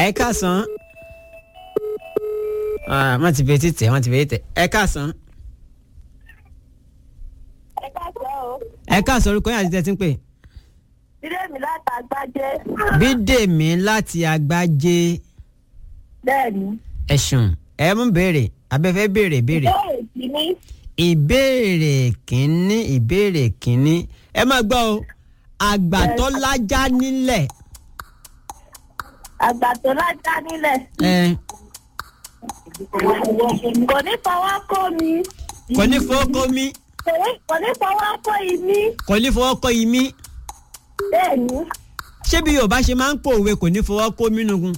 ẹ káàsán Ah, wọ́n ti fi etí tẹ̀ wọ́n ti fi etí tẹ̀ ẹ káàsán ẹ káàsán o ẹ káàsán orúkọ yín àti tẹ̀ tí ń pè. ilé mi láti àgbájé bídèmí láti àgbájé bẹ́ẹ̀ni ẹ̀sùn ẹ mú béèrè abẹ́fẹ́ béèrè béèrè. ìbéèrè kìíní ìbéèrè kínní ìbéèrè kínní ẹ máa gbọ́ o àgbà tó lájá nílẹ̀ àgbà tó lájá nílẹ̀ ẹ kò ní fọwọ́ kó mi kò ní fọwọ́ kó mi kò ní- kò ní fọwọ́ kó imí kò ní fọwọ́ kó imí bẹ́ẹ̀ni ṣé bí yorùbá ṣe máa ń pòwe kò ní fọwọ́ kó mínúgun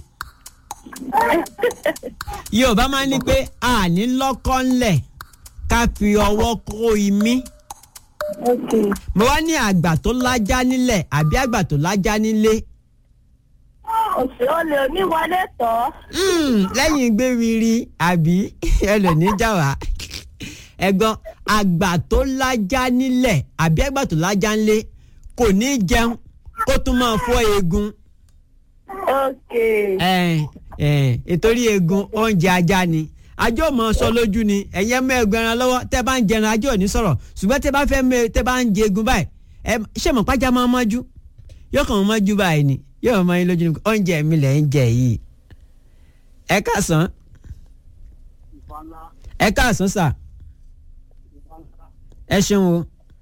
yorùbá máa ń ní pé a ní lọ́kọ́ ńlẹ̀ ká fi ọwọ́ kó imí ok mo wá ní àgbà tó lájá nílẹ̀ àbí àgbà tó lájá nílé òsè olè oníwọlé tọ́ Mm, lẹ́yìn gbéwiri àbí ẹlòmíín jà wá ẹ̀gbọ́n àgbà tó lájá nílẹ̀ àbí àgbà tó lájá ńlé kò ní jẹun kó tún máa fọ́ eegun ok ẹ ẹ ìtorí eegun oúnjẹ ajá ni ajá ò mọ sọ lójú ni ẹ̀yẹ́ mọ ẹ̀gbọ́n ẹran lọ́wọ́ tẹ́ bá ń jẹran ajá ò ní sọ̀rọ̀ ṣùgbọ́n tẹ́ bá fẹ́ mẹ tẹ́ bá ń jẹ eegun báyìí ẹ ṣé mọ̀ pàjá máa mọ́jú yóò kàn mọ́ mọ́jú báyìí ni yóò mọ yín lójú ni oúnjẹ mi lẹ̀ ń jẹ yìí ẹ káàsán ẹ káàsán sà ẹ ṣeun o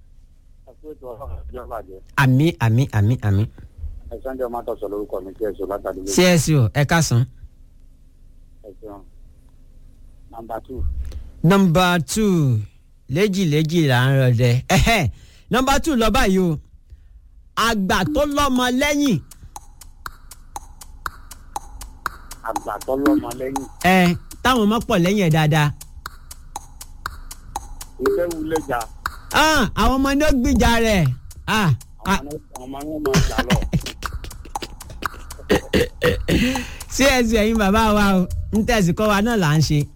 àmì àmì àmì àmì ẹ̀sán jẹ́ ọmọ àtọ̀sọ̀ lórúkọ mi tí ẹ̀sọ́ látàdé lórí csu ẹ káàsán. ẹ̀sán. nàmbà tù nọmba two léjìléjì là ń rọdẹ ẹhẹ nọmba two lọ báyìí o àgbà tó lọ́mọ lẹ́yìn àgbà tó lọ́mọ lẹ́yìn ẹ táwọn ọmọ pọ̀ lẹ́yìn ẹ̀ dáadáa ìfẹ́ wulẹ̀ jà Ah, àwọn ọmọ ní ó gbìjà rẹ̀ Ah, ah, àwọn ọmọ yẹn máa jà lọ. csu ẹ̀yin bàbá wa o ń tẹ̀sí kọ́ wa náà là ń ṣe.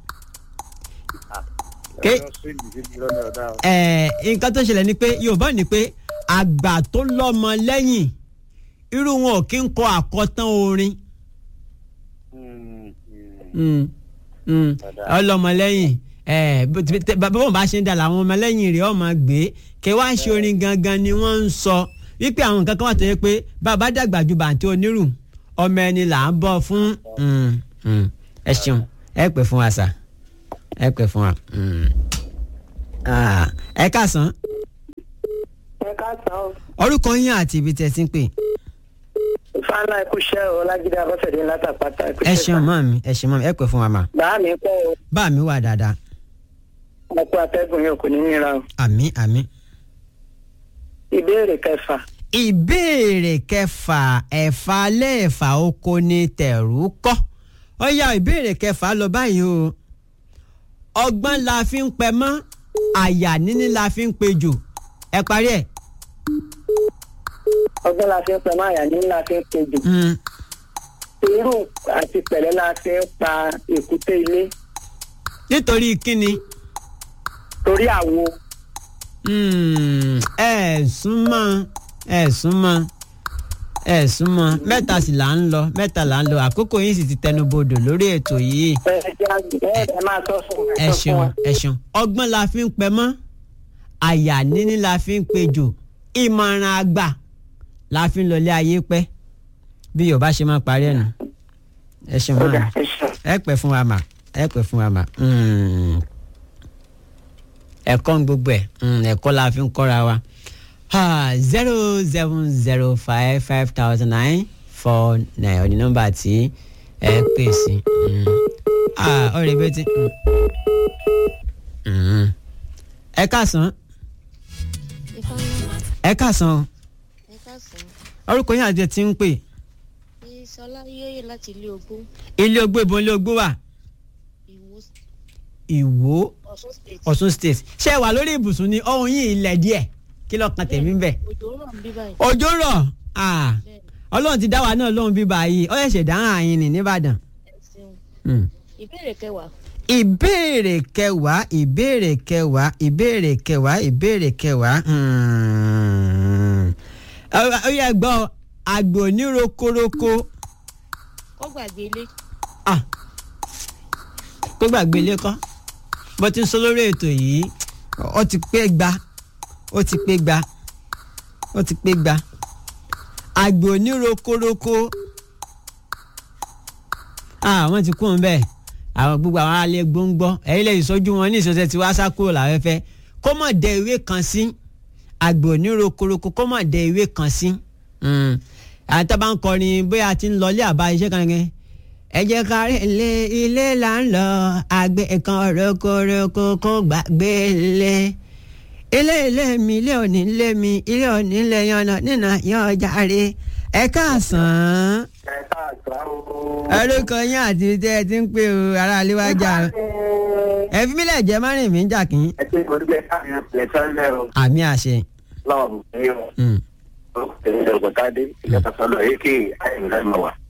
Ké- ẹ̀rọ sí ìdíje lọ́nà ọ̀dà o. ẹ nǹkan tó ṣẹlẹ̀ ni pé yorùbá ní pé àgbà tó lọ́mọ lẹ́yìn irú wọn ò kí ń kọ àkọtán orin. Mm, mm. Mm, mm. Dáadáa. ọlọmọlẹ́yìn ẹ bó ti- tẹ- bá wọn bá ṣe ń dà làwọn ọmọlẹ́yìn rẹ̀ ọmọ gbé kẹ wá ṣe orin gangan ni wọ́n ń sọ wípé àwọn nǹkan kan wà tó yẹ pé bàbá dàgbà ju bàǹtí onírù ọmọ ẹni là ń bọ̀ fún Mm, mm. ẹ ṣeun ẹ pè fún wa sà ẹ pè fún wa Mm. Ah, ẹ káàsán ẹ káàsán o orúkọ yín àti ibi tẹ́ ti ń pè ìfànlá ikúṣẹ́ o lájídé abọ́sẹ̀dé látàpátá ẹ ṣeun mọ́ mi ẹ ṣeun mọ́ mi ẹ pè fún wa mà bàá mi kọ́ o bá mi wà dáadáa ọkọ atẹ́gùn yóò kò ní nira o àmì àmì. ìbéèrè kẹfà ìbéèrè kẹfà ẹ̀fà lẹ́ẹ̀fà oko ni tẹ̀rù kọ́ ó yá ìbéèrè kẹfà lọ báyìí o ọgbọ́n la fi ń pẹ mọ́ àyà níní la fi ń pejò ẹ parí ẹ̀. ọgbọ́n la fi ń pẹ́ máa yà ní la fi ń kejì Mm. irú àti pẹ̀lẹ́ la fi ń pa èkúté ilé nítorí kíni torí àwo Mm, ẹ súnmọ́ ẹ súnmọ́ ẹ súnmọ́ mẹ́ta sì là ń lọ mẹ́ta là ń lọ àkókò yìí sì ti tẹnubodò lórí ètò yìí. ẹ ẹ ẹ máa sọ fún wa ẹ sọ fún ṣeun wa. ẹ ṣeun ọgbọ́n la fi ń pẹ mọ́ àyà níní la fi ń pejò ìmọ̀ràn àgbà la fi ń lọlé ayé pẹ́ bí yorùbá ṣe máa parí ẹ̀ nù ẹ ṣeun Ọ̀dà, máa ẹ ṣeun. ẹ pẹ́ fún wa mà ẹ pẹ́ fún wa mà Mm. ẹ̀kọ́ ń gbogbo ẹ̀ Mm, ẹ̀kọ́ la fi ń kọ́ra wa zero seven zero five five thousand nine four nine ọ̀ní nọ́mbà tí ẹ pè sí Mm. Ah, ọ̀rẹ́ bẹ́ẹ̀ ti. Mm. Mm. ẹ káàsán ẹ káàsán o. ẹ káàsán orúkọ yín àti ẹ ti ń pè ìsọlá yóyè láti ilé ogún ilé ogbó ìbọn ilé ogbó wà ìwó ìwó ọ̀ṣun state ọ̀ṣun state ṣé ẹ wà lórí ibùsùn ni ohun yìí ilẹ̀ díẹ̀ kí lọ́ọ́ kan tèmi ń bẹ̀. òjò rọ̀ ń bí báyìí òjò rọ̀ ah, bẹ́ẹ̀ ọlọ́run ti dá wa náà lóhun bíbá yìí ó ṣẹ̀ṣẹ̀ dáhùn àyìn ní nìbàdàn. ẹ ṣeun Mm. ìbéèrè kẹwàá ìbéèrè kẹwàá ìbéèrè kẹwàá ìbéèrè kẹwàá ìbéèrè kẹwàá Hmm. Ó- ó yẹ gbọ́ àgbò ní rokoroko kó gbàgbé ilé ah pé gbàgbé ilé kọ́ bó ti ń sọ lórí ètò yìí ó ti pé gba ó ti pé gba ó ti pé gba àgbò onírokoroko ah wọ́n ti kú òun bẹ́ẹ̀ àwọn gbogbo àwọn alẹ́ gbóngbọ́ ẹ̀yin lè sọ́jú wọn ní ìsọsẹ́ tí wàá sá kúrò láfẹ́fẹ́ kó mọ̀ dẹ ìwé kan sí àgbò onírokoroko kó mọ̀ dẹ ìwé kan sí àwọn tó bá ń kọrin bóyá ti ń lọlé àbá iṣẹ́ kan gẹ́gẹ́ ẹ jẹ́ ká rí ilé ilé là ń lọ àgbẹ̀ kan rokoroko kó gbàgbé ilé ilé ilé mi ilé òní ilé mi ilé òní ilé yànnà nínà yan ọjà rè ẹ káàsán ẹ káàsán o. orúkọ yín àti tẹ ẹ ti ń pè o ará aléwájà ẹ fi mílẹ̀ jẹ́ márùn mi ń jà kí. ẹ ṣe ìwé gbé káàkiri lẹ́sán-lẹ́ o. àmì àṣẹ. lọ́wọ́ mi ní o. Mm. ó tẹ̀lé ọ̀gọ̀tàdé ìjọba sọ́dọ̀ èké àyìnlá máa wà.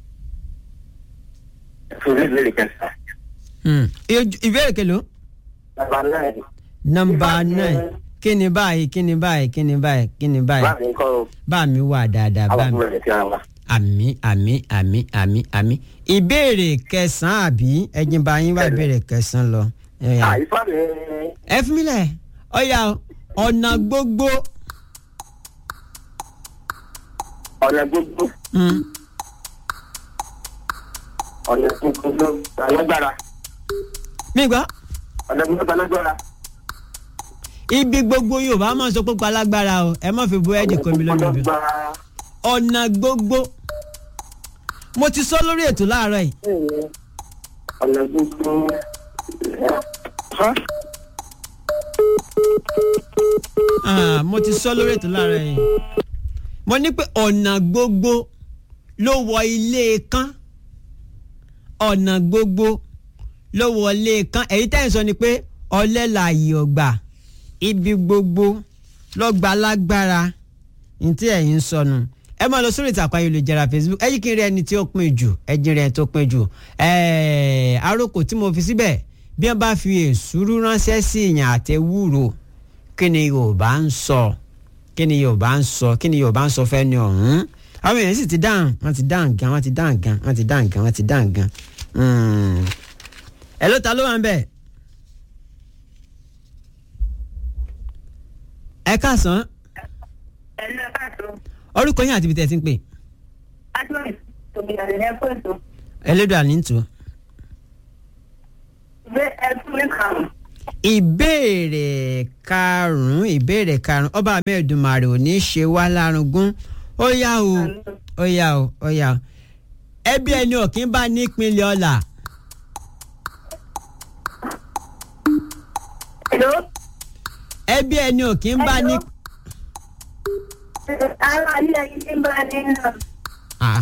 ẹ fún mi lè kẹsà. Mm. Ìyó- ìbéèrè kelo. bàbá náà nọmba nine kí ni báyìí kí ni báyìí kí ni báyìí kí ni báyìí bá mi kọ́ o. bá mi wà dáadáa bá àwọn mi. ọmọ rẹ̀ ti ra wa. àmì àmì àmì àmì àmì ìbéèrè kẹsàn-án àbí ẹjìn bá yín wá ìbéèrè kẹsàn-án lọ. Ẹ yá. àyíká mi ẹ fún mi lẹ̀ ọ̀yà ọ̀nà gbogbo. ọ̀nà gbogbo Mm. ọ̀nà gbogbo alágbára mi gbọ́ ọ̀nà gbogbo alágbára. ibi gbogbo yorùbá máa ń sọ pé alágbára o ẹ má fi búrẹ́dì kó mi lómi bí. Alágbára. ọ̀nà gbogbo mo ti sọ lórí ètò láàárọ̀ yìí ọ̀nà gbogbo. Ah, mo ti sọ lórí ètò láàárọ̀ yìí mo ní pé ọ̀nà gbogbo ló wọ ilé kán ọ̀nà gbogbo ló wọ ilé kán èyí tẹ́yìn sọ ni pé ọlẹ́ làyè ọ̀gbà ibi gbogbo lọ́gbà lágbára ní tí ẹ̀yin ń sọnù ẹ máa lọ sórí ìtàkùn ayélujára facebook ẹ yí kí n rí ẹni tí ó pin jù ẹ jí rí ẹni tó pin jù ẹ̀ẹ́ àròkò tí mo fi síbẹ̀ bí wọ́n bá fi èsúrú ránṣẹ́ sí ìyàn àtẹwúrò kí ni yorùbá ń sọ kí ni yorùbá ń sọ kí ni yorùbá ń sọ fẹ́ ni ọ̀hún àwọn èèyàn sì ti dáhùn wọ́n ti dáhùn gan wọ́n ti dáhùn gan wọ́n ti dáhùn gan wọ́n ti dáhùn gan. Mm. ẹ ló ta ló wà ń bẹ̀. ẹ káàsán ẹ̀lú ẹ̀ka tó orúkọ yín àti ibi tẹ́ ẹ ti ń pè adúlọ̀ tòbí àdéhùn ẹ̀kọ́ ètò ẹlẹ́dọ̀ àníntù. gbé ẹ̀kú ní kàrún. ìbéèrè karùn-ún ìbéèrè karùn-ún ọba mẹ́ẹ̀dùnmarè ò ní ṣe wá lárugún ó yá o ó yá o ó yá o ẹbí ẹni òkín bá nípínlẹ̀ ọ̀la Hello? ẹbí ẹni òkín bá ní. ara ilé yìí ń bá ní náà. Ah.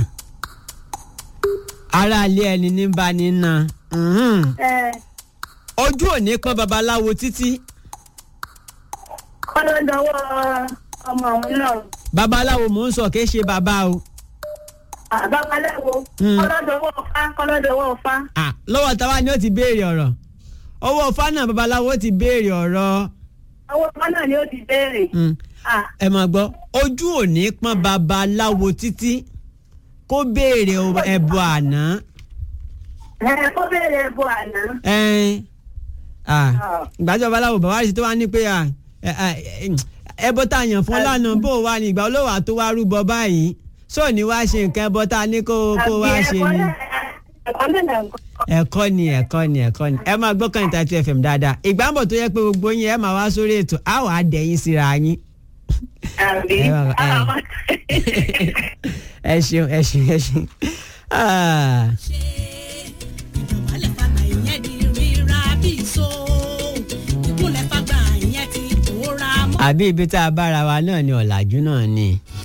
ara ilé ẹni ní bá ní na Mhm. ẹ ojú ò ní pọ́n babaláwo títí kọ́ ló dọwọ́ ọmọ òun náà. babaláwo mò ń sọ kì í ṣe bàbá o àbábaláwo Hmm. kọ́ ló dọwọ́ ọ̀fá kọ́ ló dọwọ́ ọ̀fá. Ah, lọ́wọ́ táwa ni ó ti béèrè ọ̀rọ̀ ọwọ́ fánà babaláwo ti béèrè ọ̀rọ̀. owó ọmọ náà ni ó ti béèrè. Mm. Ah, ẹ máa gbọ́ ojú ò ní pọ́n babaláwo títí kó béèrè o- ẹbọ àná. ẹ kó béèrè ẹbọ àná. ẹn, ah, ìgbà tí babaláwo bàbá rẹ̀ ṣe tó wá ní pé ah, ẹ, ah, ẹ, ẹbọ tá a yàn fún lánàá bó o wà ní ìgbà olówó àtó wá rúbọ báyìí sọ ní wá ṣe nǹkan ẹbọ tá a ní kó kó wá Àbí ṣe ẹ̀kọ́ ni. náà- ẹ̀kọ́ náà là ń kọ́. ẹ̀kọ́ ni ẹ̀kọ́ ni ẹ̀kọ́ ni ẹ máa gbọ́ kan ìta two fm dáadáa ìgbà ń bọ̀ tó yẹ pé gbogbo yín ẹ máa wá sórí ètò á wàá dẹ̀yìn síra yín. àbí Ẹ wà- ẹ. àwọn- ẹ ṣeun ẹ ṣeun ẹ ṣeun. Ah. ìdọ̀bálẹ̀ fagbà ìyẹn di ríra bí so ìkúnlẹ̀ fagbà ìyẹn ti pòórá mọ́. àbí ibi tá a bára wa náà ni ọ̀làjú náà ni